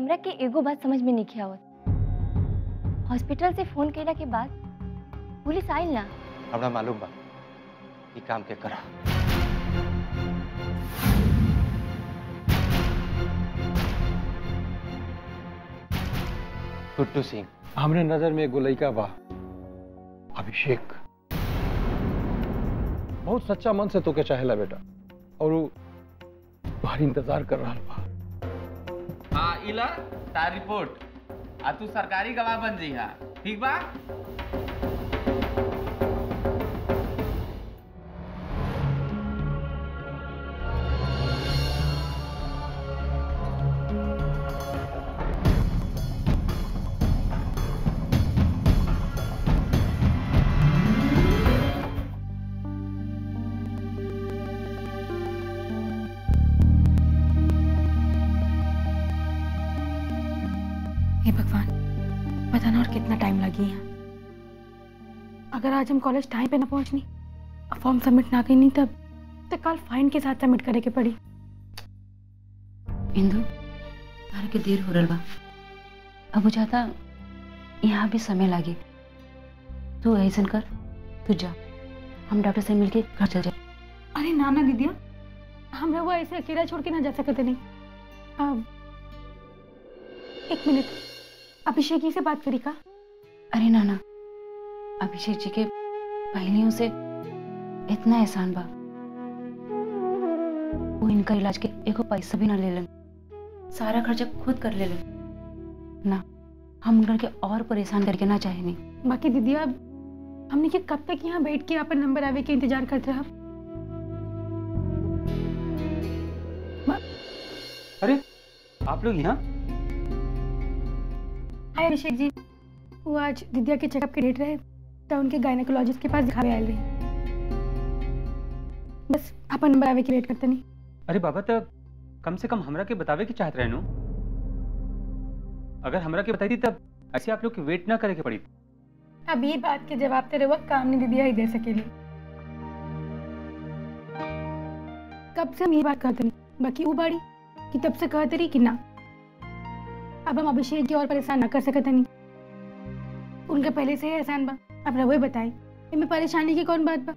हमरा के एगो बात समझ में नहीं आवत हॉस्पिटल से फोन कैला के बाद पुलिस आइल ना हमरा मालूम बा ई काम के करा गुड्डू सिंह हमरे नजर में एगो लइका बा अभिषेक बहुत सच्चा मन से तोके चाहेला बेटा और वो तुम्हारी इंतजार कर रहा बा हाँ इला तार रिपोर्ट आ तू सरकारी गवाह बन जइहा ठीक बा हे भगवान पता ना और कितना टाइम लगी है अगर आज हम कॉलेज टाइम पे ना पहुंचनी और फॉर्म सबमिट ना करनी तब तो कल फाइन के साथ सबमिट करे के पड़ी इंदु तारे के देर हो रहा बा अब हो जाता यहाँ भी समय लागे तू ऐसा कर तू जा हम डॉक्टर से मिलके घर चल जाए अरे नाना दीदिया हम लोग ऐसे अकेला छोड़ के ना जा सकते नहीं अब एक मिनट अभिषेक जी से बात करी का अरे नाना अभिषेक जी के पहलियों से इतना एहसान बा वो इनका इलाज के एको पैसा भी ना ले लेन सारा खर्चा खुद कर ले लेन ना हम उनकर के और परेशान करके ना चाहे नहीं बाकी दीदिया हमने के कब तक यहाँ बैठ के अपन नंबर आवे के इंतजार करते रहा अरे आप लोग यहाँ हाय अभिषेक जी वो आज दिद्या के चेकअप के डेट रहे तो उनके गायनेकोलॉजिस्ट के पास दिखावे आए रही बस अपन नंबर आवे के वेट करते नहीं अरे बाबा तो कम से कम हमरा के बतावे की चाहत रहनु अगर हमरा के बताई थी तब ऐसे आप लोग की वेट ना करे के पड़ी अब ये बात के जवाब तेरे वक्त काम नहीं दिदिया ही दे सकेली कब से हम ये बात करते नहीं बाकी वो बाड़ी कि तब से कहते रही कि ना अब हम अभिषेक की और परेशान ना कर सकते नहीं उनके पहले से ही एहसान बा अब रवो बताए इनमें परेशानी की कौन बात बा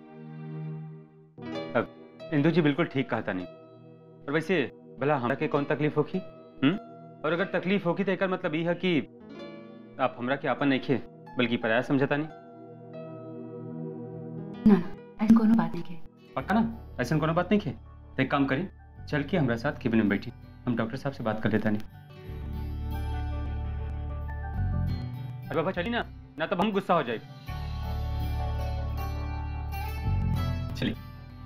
इंदु जी बिल्कुल ठीक कहता नहीं और वैसे भला हमरा के कौन तकलीफ होगी हम्म और अगर तकलीफ होगी तो एकर मतलब ये है कि आप हमरा के आपन नहीं खे बल्कि पराया समझता नहीं ना ना ऐसी कोनो बात नहीं के पक्का ना ऐसा कोनो बात नहीं खे तो एक काम करें चल के हमारे साथ केबिन में बैठी हम डॉक्टर साहब से बात कर लेता नहीं अरे बाबा चलिए ना ना तब हम गुस्सा हो जाए चलिए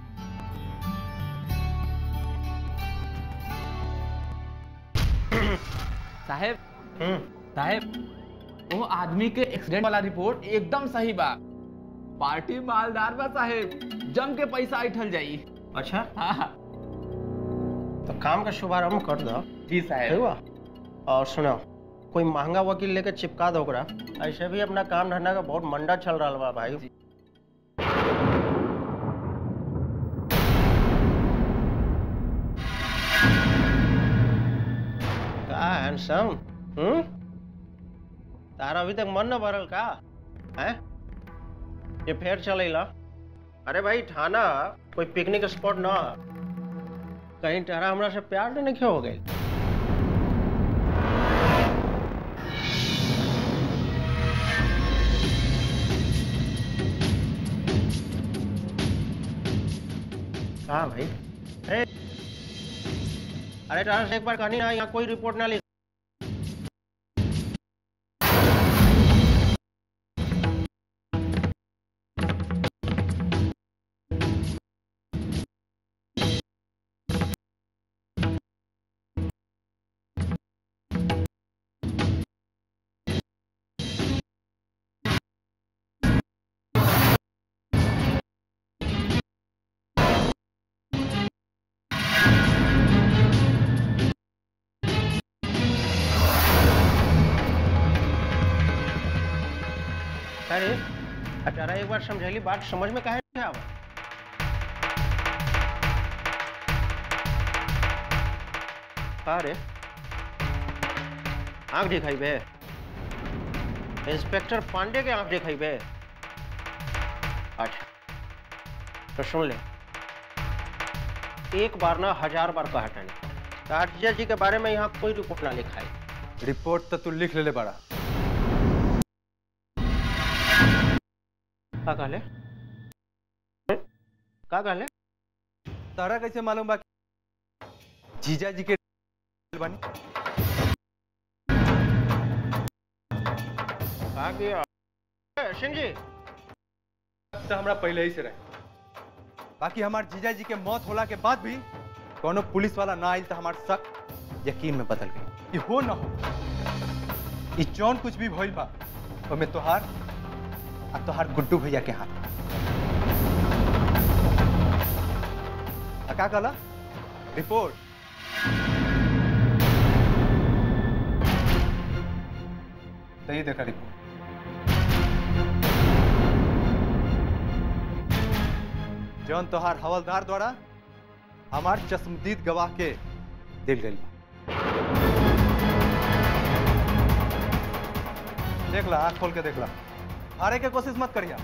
साहेब साहेब वो आदमी के एक्सीडेंट वाला रिपोर्ट एकदम सही बा पार्टी मालदार बा साहेब जम के पैसा ऐठल जाई अच्छा हाँ तो काम का शुभारंभ कर दो जी ठीक साहेब बा और सुनो कोई महंगा वकील लेके चिपका दो ओकरा ऐसे भी अपना काम धंधा का बहुत मंडा चल रहा बा भाई का हैंडसम हम्म तारा अभी तक मन न भरल का हैं ये फेर चलेला अरे भाई थाना कोई पिकनिक स्पॉट ना कहीं तारा हमरा से प्यार तो नहीं हो गई हाँ भाई ए, अरे तारा से एक बार कहनी ना यहाँ कोई रिपोर्ट ना लिख अरे अचारा एक बार समझैली बात समझ में काहे नहीं आवा का रे आंख दिखाइबे इंस्पेक्टर पांडे के आंख दिखाइबे अच्छा तो सुन ले एक बार ना हजार बार कहा टनी तारजा जी के बारे में यहाँ कोई रिपोर्ट ना लिखा है रिपोर्ट तो तू लिख ले, ले बड़ा का कहले का कहले तारा कैसे मालूम बा कि जीजा जी के बनी का किया ए, सिंह जी तो हमरा पहले ही से रहे बाकी हमार जीजा जी के मौत होला के बाद भी कोनो पुलिस वाला ना आइल तो हमार शक यकीन में बदल गई कि हो ना हो ई जौन कुछ भी भइल बा ओमे तोहार आ तोहार गुड्डू भैया के हाथ आ का कहला रिपोर्ट तो ये देखा रिपोर्ट जौन तोहार हवलदार द्वारा हमार चश्मदीद गवाह के दिल गई देख ला आंख खोल के देख ला हारे के कोशिश मत करिया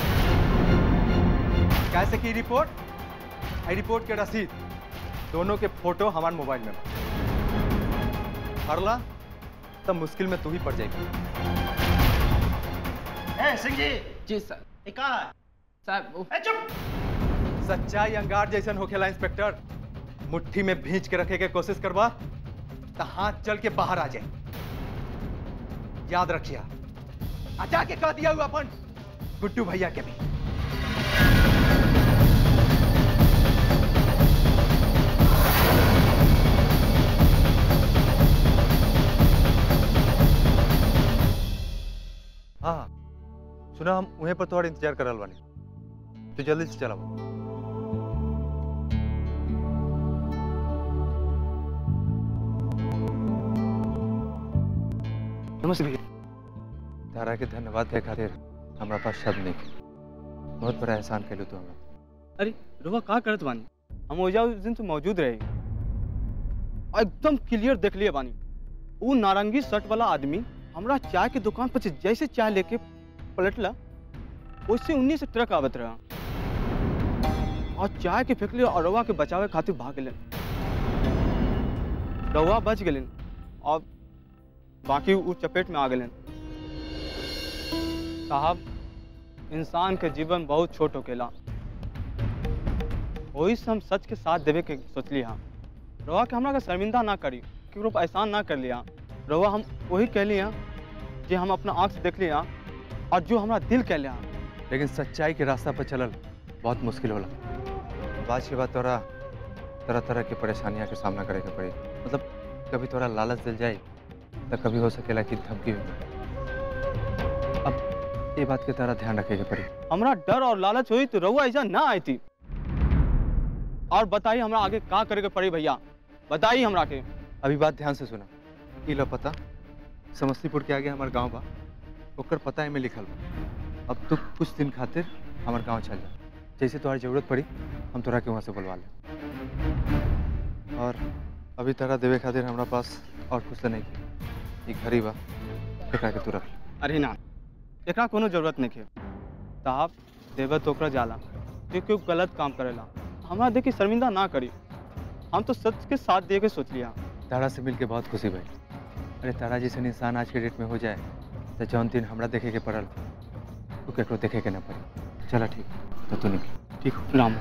कैसे की रिपोर्ट आई रिपोर्ट के रसीद दोनों के फोटो हमारे मोबाइल में बा। हारला तब मुश्किल में तू ही पड़ जाएगी ए सिंह जी जी सर ये का है साहब वो- ए चुप सच्चाई अंगार जैसन होखेला इंस्पेक्टर मुट्ठी में भींच के रखे के कोशिश करवा तो हाथ चल के बाहर आ जाए याद रखिया आजा के कह दिया हुआ अपन गुड्डू भैया के भी हाँ हाँ सुना हम वहीं पर तुम्हारा इंतजार करल बानी तो जल्दी से चला नमस्ते भैया तारा के धन्यवाद दे खातिर हमरा पास शब्द नहीं के। बहुत बड़ा एहसान कैलू तू हमरा अरे रुआ का करत बानी हम ओजा उस दिन से मौजूद रहे और एकदम क्लियर देख लिए बानी वो नारंगी शर्ट वाला आदमी हमरा चाय के दुकान पर से जैसे चाय लेके पलटला वैसे उन्हीं से ट्रक आवत रहा और चाय के फेंकले और रवा के बचावे खातिर भाग गए रवा बच गए और बाकी वो चपेट में आ गए साहब इंसान के जीवन बहुत छोट होकेला वही से हम सच के साथ देवे के सोचली हाँ रवा के हमरा के शर्मिंदा ना करी केकरो पर एहसान ना कर लिया रवा हम वही कह लिया जे हम अपना आँख से देख लिया और जो हमरा दिल कह लिया लेकिन सच्चाई के रास्ता पर चलल बहुत मुश्किल होला बात के बाद तोरा तरह तरह की परेशानियां के सामना करे के पड़ी मतलब कभी तोरा लालच दिल जाए तो कभी हो सकेला कि धमकी भी मिले अब ये बात के तारा ध्यान रखे के पड़ी हमरा डर और लालच हुई तो रवा ऐसा ना आई थी और बताइए हमरा आगे का करे के पड़ी भैया बताइए हमरा के अभी बात ध्यान से सुना ई लो पता समस्तीपुर के आगे हमार गांव बा ओकर पता एमे लिखल बा अब तू कुछ दिन खातिर हमार गांव चल जा जैसे तुम्हारी जरूरत पड़ी हम तोरा के वहाँ से बुलवा ले और अभी तारा देवे खातिर हमरा पास और कुछ तो नहीं के। ई घड़ी बा एकरा के तू रख ले। अरे ना एकरा कोनो जरूरत नहीं है साहब देवे तो ओकरा जाला जो क्यों गलत काम करेला हमरा देखी शर्मिंदा ना करी हम तो सच के साथ दे के सोच लिया तारा से मिल के बहुत खुशी भाई अरे तारा जैसे इंसान आज के डेट में हो जाए तो जौन दिन हमरा देखे के पड़ल तो केकरो देखे के ना पड़ी चला ठीक तो तू निकल ठीक हो राम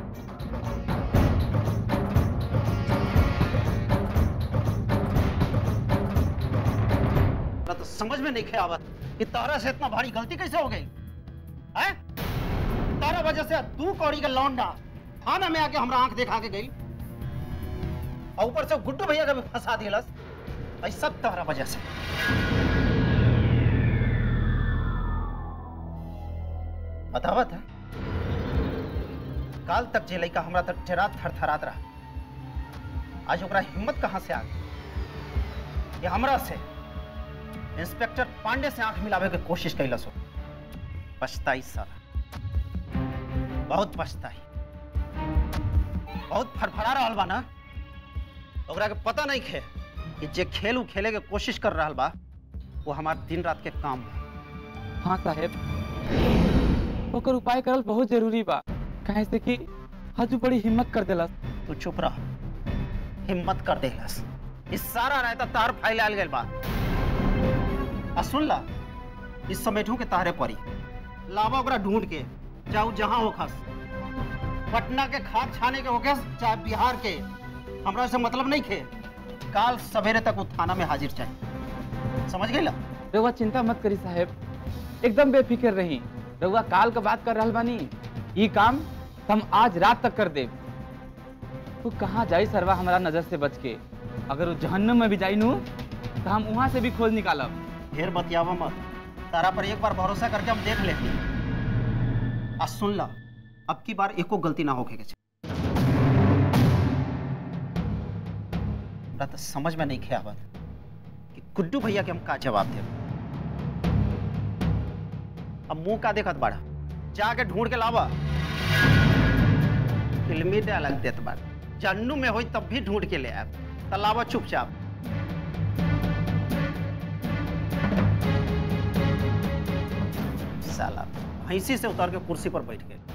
ना तो समझ में नहीं खे आवत कि तारा से इतना भारी गलती कैसे हो गई है तारा वजह से तू कौड़ी का लौंडा थाना में आके हमरा आंख दिखा के गई और ऊपर से गुड्डू भैया का भी फंसा दिलस भाई सब तारा वजह से बतावत है काल तक जे लड़का हमरा तक डेरा थरथरात रहा आज ओकरा हिम्मत कहाँ से आ गई ये हमरा से इंस्पेक्टर पांडे से आंख मिलावे के कोशिश कैलस हो पछताई सारा बहुत पछताई बहुत फड़फड़ा रहल बा ना ओकरा के पता नहीं खे कि जे खेल उ खेले के कोशिश कर रहा बा वो हमार दिन रात के काम बा हाँ साहेब ओकर उपाय करल बहुत जरूरी बा काहे से कि हजू बड़ी हिम्मत कर देलस तू चुप रह हिम्मत कर देलस इस सारा रहता तार फैलाल गइल बा आ सुन ला इस समेठू के तारे पड़ी लावा ओकरा ढूंढ के जाऊ जहां होखस पटना के खाद छाने के होके चाहे बिहार के हमरा से मतलब नहीं खे काल सवेरे तक वो थाना में हाजिर चाहिए समझ गई ला रउआ चिंता मत करी साहेब एकदम बेफिक्र रही रउआ काल का बात कर रहल बानी ई काम हम आज रात तक कर देब तू कहाँ जाई सरवा हमारा नजर से बच के अगर वो जहन्नम में भी जाई नू तो हम वहां से भी खोज निकालब ढेर बतियावा मत तारा पर एक बार भरोसा करके हम देख लेते आ सुन ला अब की बार एको गलती ना होके के चाही। हमरा तो समझ में नहीं खे आवत कि गुड्डू भैया के हम का जवाब दे अब मुंह का देखत बाड़ा जाके ढूंढ के लावा फिल्मी डायलॉग देत बाड़ जन्नू में होई तब भी ढूंढ के ले आब त लावा चुपचाप साला भैंसी से उतार के कुर्सी पर बैठ गए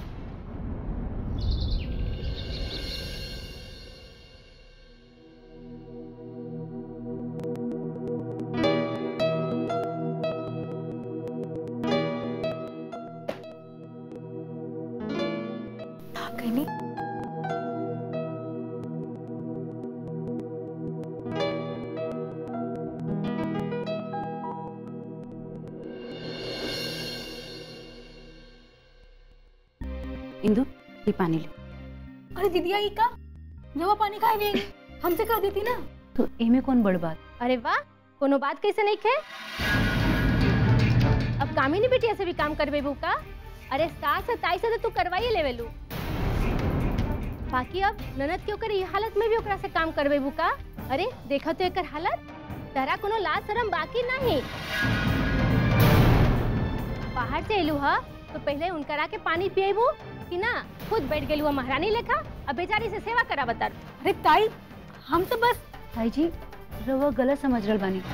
कहनी इंदु ये पानी ले अरे दीदिया ई का जवा पानी खाए भी हमसे कह देती ना तो एमे कौन बड़ बात अरे वाह कोनो बात कैसे नहीं खे अब कामिनी बिटिया से भी काम करबे का अरे सास ताई से तो तू करवाइए लेवेलू बाकी अब ननद के ओकर ये हालत में भी ओकरा से काम करबे का अरे देखा तो एकर हालत तहरा कोनो लाज शरम बाकी नहीं बाहर से एलू हा तो पहले उनकरा के पानी पिएबू कि ना खुद बैठ गेलू महारानी लेखा अब बेचारी से सेवा करा बता अरे ताई हम तो बस भाई जी रउआ गलत समझ रहल बानी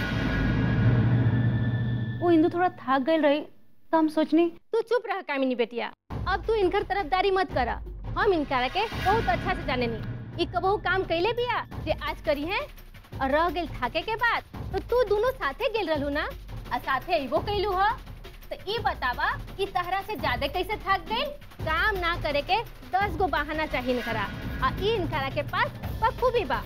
वो इंदु थोड़ा थाक गई रही तो हम सोचनी तू चुप रह कामिनी बेटिया अब तू इनकर तरफदारी मत करा हम इनकरा के बहुत अच्छा से जाने नी ई कबहू काम कैले बिया जे आज करी है और रह गेल थाके के बाद तो तू दोनों साथे गेल रहलू ना आ साथे अइबो कैलू ह तो ई बतावा कि तहरा से ज्यादा कैसे थक गई काम ना करे के दस गो बहाना चाहिए इनकरा आ ई इनकरा के पास बखूबी बा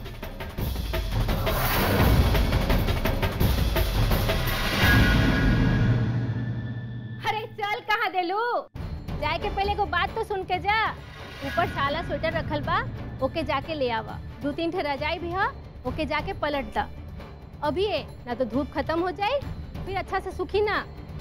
अरे चल कहाँ देलू जाए के पहले को बात तो सुन के जा ऊपर साला स्वेटर रखल बा ओके जाके ले आवा दो तीन ठे रजाई भी है ओके जाके पलट दा अभी है ना तो धूप खत्म हो जाए फिर अच्छा से सुखी ना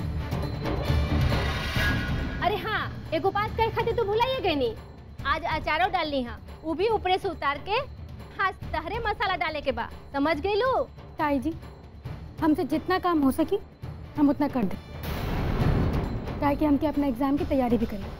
अरे हाँ एगो बात कहे खातिर तू भुलाइए गई नी आज अचारो डालनी है वो भी ऊपरे से उतार के हाँ तहरे मसाला डाले के बा समझ गई लू ताई जी हमसे जितना काम हो सकी हम उतना कर दें ताकि हम के अपना एग्जाम की तैयारी भी करें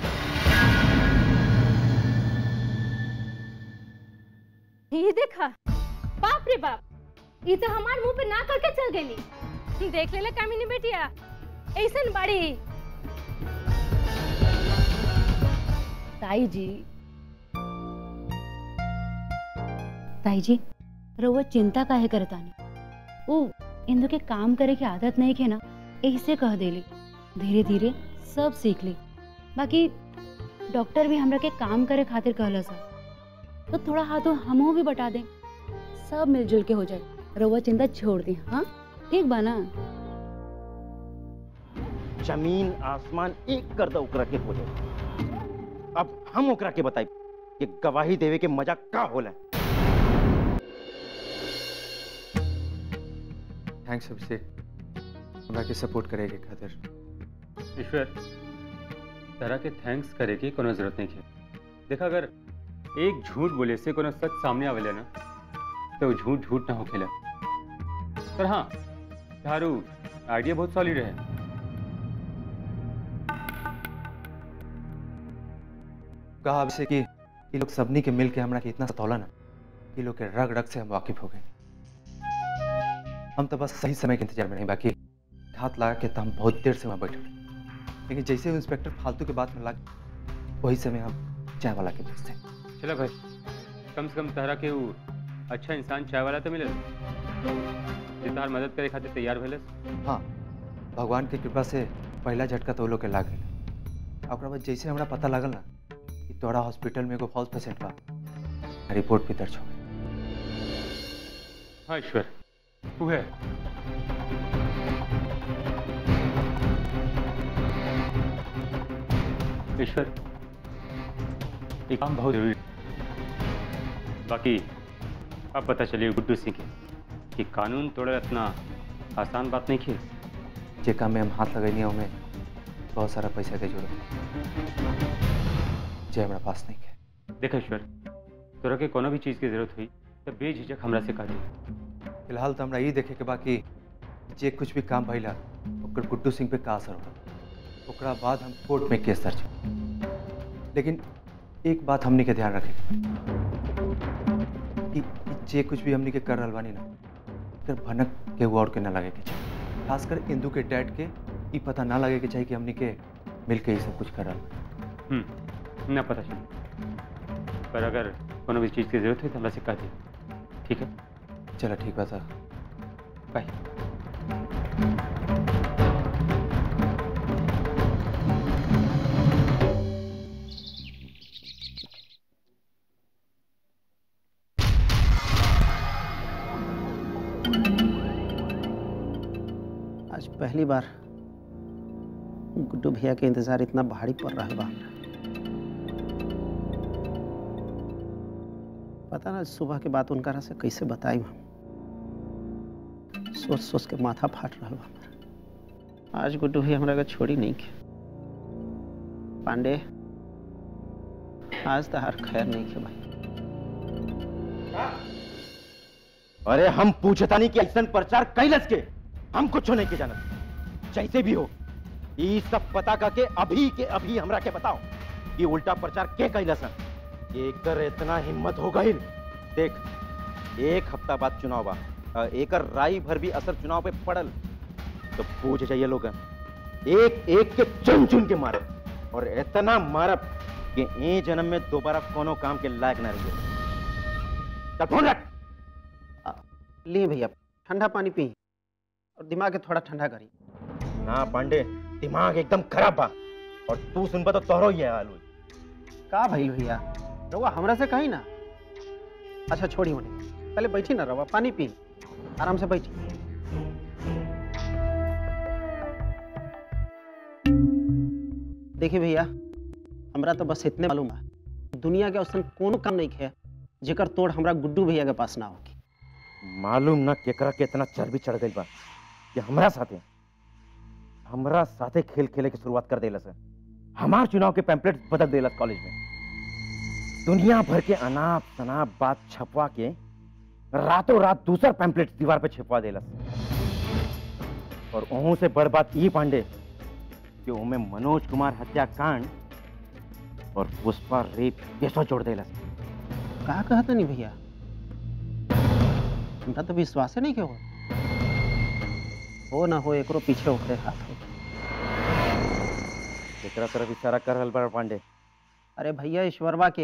ये देखा बाप रे बाप ये तो हमार मुंह पे ना करके चल गई देख ले कामिनी बेटिया ऐसन बड़ी ताई जी ताई जी रउआ चिंता काहे करतानी ओ इंदु के काम करे के आदत नहीं के ना ऐसे कह देली धीरे धीरे सब सीख ली बाकी डॉक्टर भी हमरा के काम करे खातिर कहला सा तो थोड़ा हाथों हमो भी बता दें सब मिलजुल के हो जाए रउआ चिंता छोड़ दी हाँ ठीक बा ना जमीन आसमान एक कर दो ओकरा के हो जाए अब हम ओकरा के बताई कि गवाही देवे के मजा का होला थैंक्स अभिषेक हमरा के सपोर्ट करे के खातिर ईश्वर तरह के थैंक्स करे की कोनो जरूरत नहीं है देखा अगर एक झूठ बोले से कोनो सच सामने आवेला ना तो वो झूठ झूठ ना होखेला पर हाँ थारू आइडिया बहुत सॉलिड है कहा अभिषेक कि ये लोग सबनी के मिल के हमरा के इतना सतौला ना ये लोग के रग रग से हम वाकिफ हो गए हम तो बस सही समय के इंतजार में नहीं बाकी हाथ लगा के तो हम बहुत देर से वहाँ बैठे रहे। लेकिन जैसे ही इंस्पेक्टर फालतू के बात में लग वही समय हम चाय वाला के भेजते चलो भाई कम से कम तहरा के वो अच्छा इंसान चाय वाला तो मिले जे तहार मदद करे खातिर तैयार भेले हाँ भगवान के कृपा से पहला झटका तो वो लोग के लाग गई ओकरा बाद जैसे हमरा पता लागल ना कि तोरा हॉस्पिटल में एगो फॉल्स पेशेंट बा रिपोर्ट भी दर्ज हो गई हाँ ईश्वर तू है ईश्वर ये काम बहुत जरूरी है। बाकी अब पता चलिए गुड्डू सिंह के कि कानून तोड़े इतना आसान बात नहीं की जे काम में हम हाथ लगैनी हमें बहुत सारा पैसा के जरूरत है। जे हमरा पास नहीं है देख ईश्वर तोरा के कोनो भी चीज़ की जरूरत हुई तो बेझिझक हमरा से कह दी फिलहाल तो हमरा ये देखे के बाकी जे कुछ भी काम भइला ओकर गुड्डू सिंह पे का असर होला ओकरा बाद हम कोर्ट में केस दर्ज करी। लेकिन एक बात हमनी के ध्यान रखे के बा कि कि जे कुछ भी हमनी के कर रहल बानी ना एकर भनक केहू और के ना लगे के चाहिए खासकर इंदू के डैड के ई पता ना लगे के चाहिए कि हमनी के मिल के ये सब कुछ कर रहल बानी। हम्म ना पता चली पर अगर कोनो भी चीज़ की जरूरत हुई तो हमरा से कह दी ठीक है चलो ठीक बा सर बाय आज पहली बार गुड्डू भैया के इंतजार इतना भारी पड़ रहा बा हमरा। पता ना सुबह के बाद उनका से कैसे बताई हम सोच सोच के माथा फाट रहा बा हमरा। आज गुड्डू भैया हमरा के छोड़ी नहीं के पांडे आज तो हर खैर नहीं के भाई अरे हम पूछतानी कि ऐसा प्रचार कैलस के हम कुछ नहीं के जानत जैसे भी हो ये सब पता करके अभी के अभी हमरा के बताओ ये उल्टा प्रचार के कैलस है एकर इतना हिम्मत हो गई देख एक हफ्ता बाद चुनाव बा अ, एकर राई भर भी असर चुनाव पे पड़ल तो पूछ जाइए लोग एक एक के चुन चुन के मारे और इतना मारब कि ए जन्म में दोबारा कोनो काम के लायक ना रहिए चल फोन रख लिए भैया ठंडा पानी पी और दिमाग के थोड़ा ठंडा करी ना पांडे दिमाग एकदम खराब बा और तू सुनबा तो तोहरो ही है हाल हुई का भाई भैया रवा हमरा से कही ना अच्छा छोड़ी होने पहले बैठी ना रवा पानी पी आराम से बैठी देखिए भैया हमरा तो बस इतने मालूम है दुनिया के औसन कोनो काम नहीं है जेकर तोड़ हमरा गुड्डू भैया के पास ना होगी मालूम ना केकरा के इतना चर्बी चढ़ गई बा कि हमरा साथे हमरा साथे खेल खेले की शुरुआत कर देलस है हमार चुनाव के पैम्पलेट बदल देलस कॉलेज में दुनिया भर के अनाप शनाप बात छपवा के रातों रात दूसर पैम्पलेट दीवार पे छिपवा देलस और ओहू से बड़ बात ई पांडे कि उनमें मनोज कुमार हत्याकांड और पुष्पा रेप केसो जोड़ देलस का कहता नहीं भैया हमरा तो विश्वास नहीं के हो हो ना हो एकरो पीछे ओकरे हाथ हो एकरा तरफ इशारा कर रहल बा पांडे अरे भैया ईश्वरवा के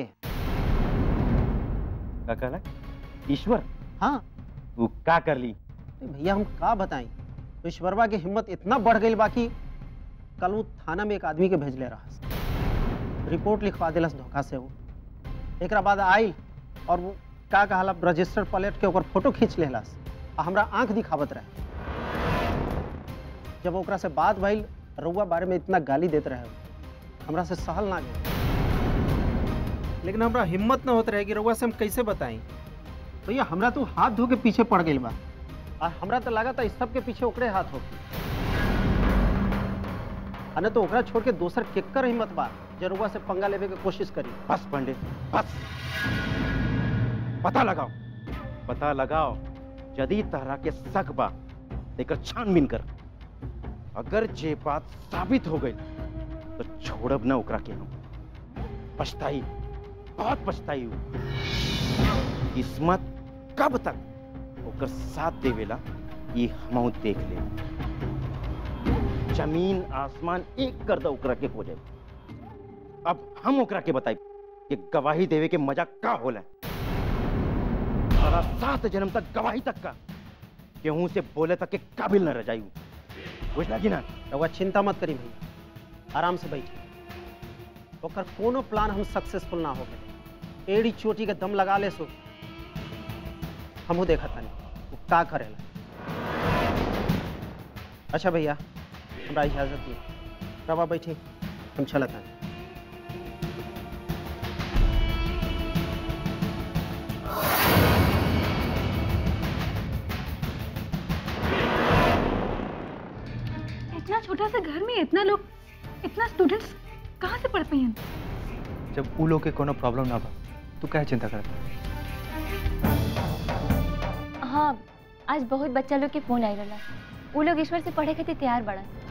का कहला ईश्वर हाँ वो का कर ली अरे भैया हम का बताई तो ईश्वरवा की हिम्मत इतना बढ़ गई बाकी कल वो थाना में एक आदमी के भेजले रहा रिपोर्ट लिखवा दिलस धोखा से वो एकरा बाद आई और वो का कहला रजिस्टर प्लेट के ऊपर फोटो खींच लेलस आ हमरा आंख दिखावत रहे जब ओकरा से बात भइल रउआ बारे में इतना गाली देते रहे हमरा से सहल ना गए लेकिन हमरा हिम्मत ना होत रहे कि रउआ से हम कैसे बताई भैया हमरा तो हाथ धो के पीछे पड़ गई बा और हमरा तो लगा था इस सब के पीछे ओकरे हाथ हो अने तो ओकरा छोड़ के दोसर केकर हिम्मत बा जरुआ से पंगा लेवे के कोशिश करी बस पांडे बस पता लगाओ पता लगाओ यदि तहरा के शक बा एकर छानबीन कर अगर जे बात साबित हो गई तो छोड़ब ना ओकरा के हम पछताई बहुत पछताई हूँ किस्मत कब तक ओकर साथ देवेला ये हम देख ले जमीन आसमान एक कर दो ओकरा के हो जाए अब हम ओकरा के बताई कि गवाही देवे के मजा का होला सारा सात जन्म तक गवाही तक का केहू से बोले तक के काबिल न रह जाई बुझला कि ना रउआ चिंता मत करी भैया आराम से बैठी ओकर कोनो प्लान हम सक्सेसफुल ना हो गए एड़ी चोटी के दम लगा ले सो हमहू देखा तानी वो का करेला अच्छा भैया हमरा इजाजत दी रवा बैठी हम चलत तानी इतना छोटा सा घर में इतना लोग इतना स्टूडेंट्स कहाँ से पढ़ते हैं जब उ लोग के कोनो प्रॉब्लम ना बा तू काहे चिंता करत हाँ आज बहुत बच्चा लोग के फोन आई रहा वो लोग ईश्वर से पढ़े खातिर तैयार बड़ा